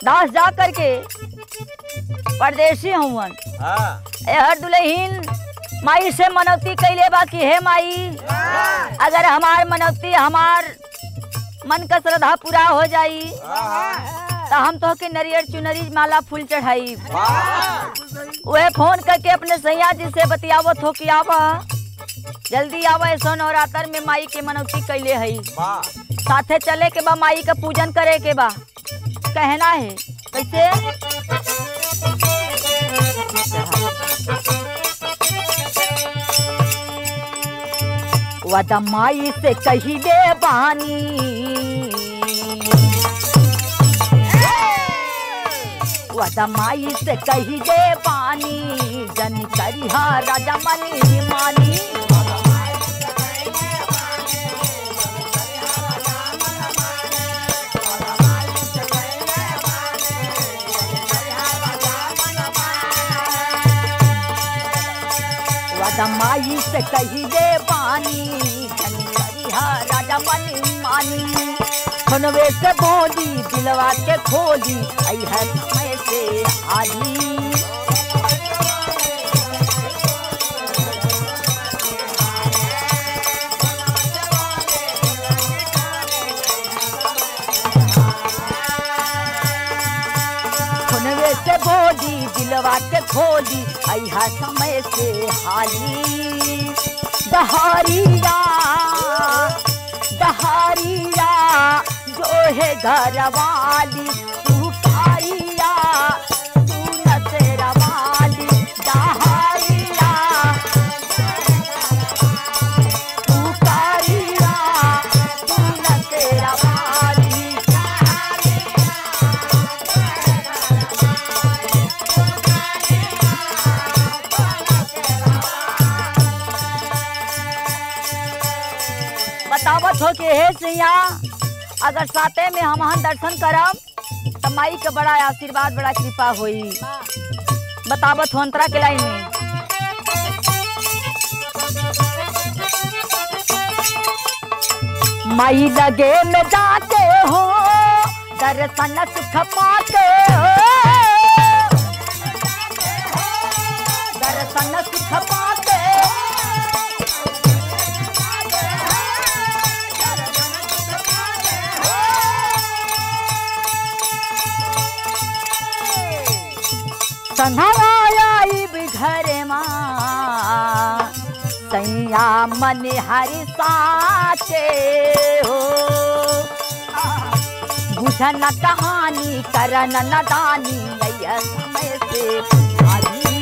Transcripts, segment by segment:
दास जा करके परदेसी हुवन हाँ एहर दुल्हीन माई से मनौती कैले बा कि हे माई अगर हमार मनौती हमार मन का श्रद्धा पूरा हो जाई तो हम तो के नरियर चुनरी माला फूल चढ़ाई वह फोन करके अपने सैया जी से बतियावत हो कि आवा जल्दी आवा ऐसा नवरात्र में माई के मनौती कैले हई वाह साथे चले के बा माई का पूजन करे के बा कहना है कैसे वदा माई से कही दे बानी वदा माई से कही दे बानी जन करिहा राजा मनी मानी राजा माई से कही दे पानी धनी करिहा राजा मनी मानी सुनवे से बोली दिलवा के खोली आई है समय से आली सुनवे से बोली दिलवा के खोली आई है समय से हाली दहारिया दहारिया जो है घर वाली तू कारिया तू न तेरा वाली दहारिया तू कारिया तू न तेरा वाली बतावत हो कि हे सिया अगर साथे में हम वहाँ दर्शन करब तो माई के बड़ा आशीर्वाद बड़ा कृपा होई बतावत हो अंतरा के लाइन में माई लगे में जाते हो दर्शन सुख पाते हो दर्शन सुख पाते संधवाई घरे माँ सैया मन हरि साचे हो बुझन कहानी करन नदानी नैया समय से आली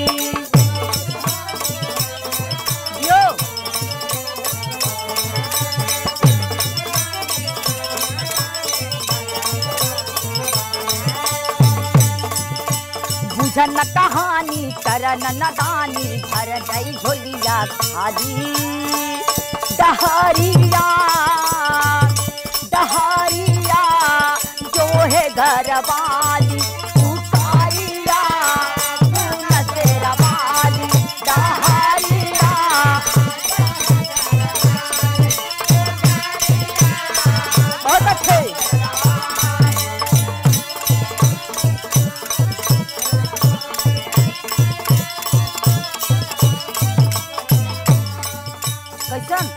यो बुझन कहानी करन नदानी भर गई झोलिया खाली दहारिया दहारिया जो है घर वाली उतारिया तू न तेरा वाली दहारिया बहुत अच्छे कैसन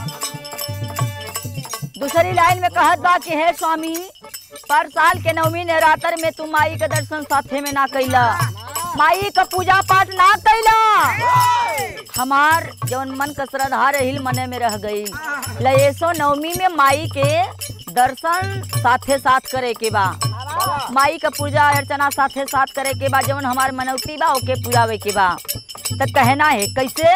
दूसरी लाइन में कहत बा कि हे स्वामी पर साल के नवमी नवरात्र में तू माई के दर्शन साथे में ना कैला माई का पूजा पाठ ना कैला हमार जौन मन का श्रद्धा रहिल मने में रह गई लयसो नवमी में माई के दर्शन साथे साथ करे के बा माई का पूजा अर्चना साथे साथ करे के बा जौन हमार मनौती बा ओके पुरावे के बा तो कहना है कैसे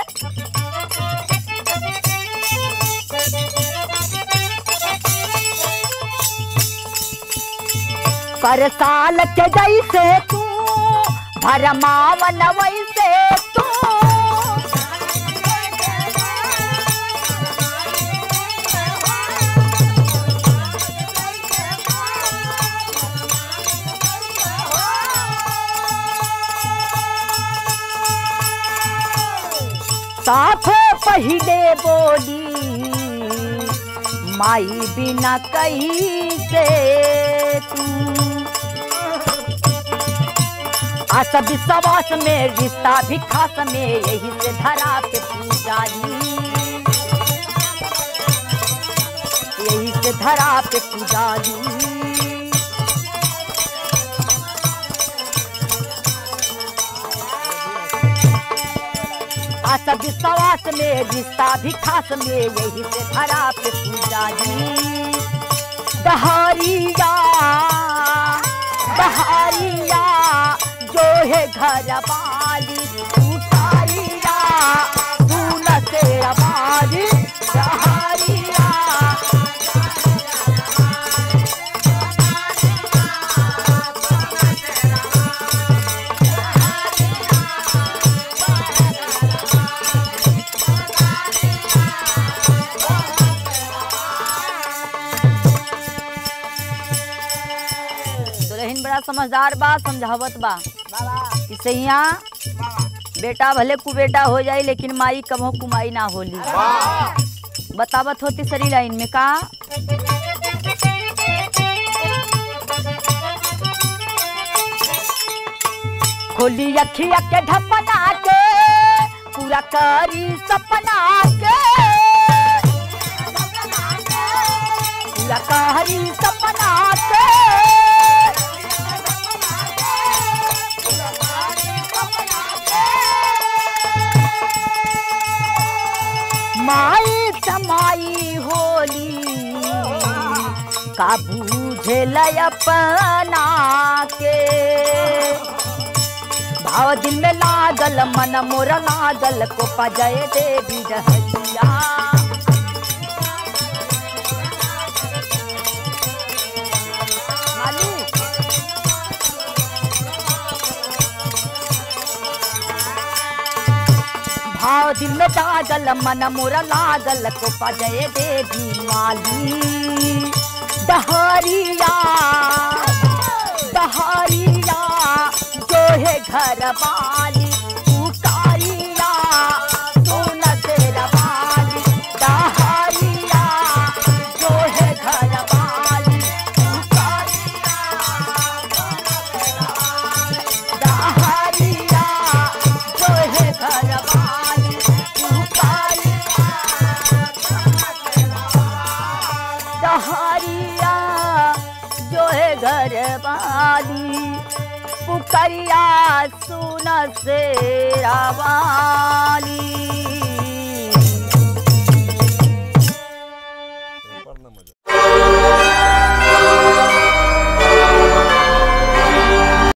पर साल के जैसे तू भरमावन वैसे तू साथे पहिले बोली माई बिना कही से तू आशा विश्वास में रिश्ता भी खास में यही से धरा पे पूजारी यही से धरा पे पुजारी आशा विश्वास में रिश्ता भी खास में यही से धरा पे पुजारी दहारिया दहारिया जो है घर वाली उतारिया सुन से आवाज़ दहारिया दुल्हन बड़ा समझदार बा समझावत बा कि सैया बेटा भले कुबेटा हो जाई लेकिन माई कभो कुमाई ना होली बतावत होती सरी लाइन में का खोली अखिया के ढपना के पूरा करी सपना के पूरा करी सपना के माई समाई होली का बूझे अपना के भाव दिल में लागल मन मोर लागल को पजय देवी रहलिया मालिक भाव दिल में लागल मन मोर लागल को पजय देवी माली दहरिया दहरिया जो है घर वाली पुकारिया सुन तेरा वाली दहरिया जो है घर वाली पुकारिया दहरिया जो है घर वाली पुकारिया दहरिया जो है घर वाली पुकरिया सुन से आवाज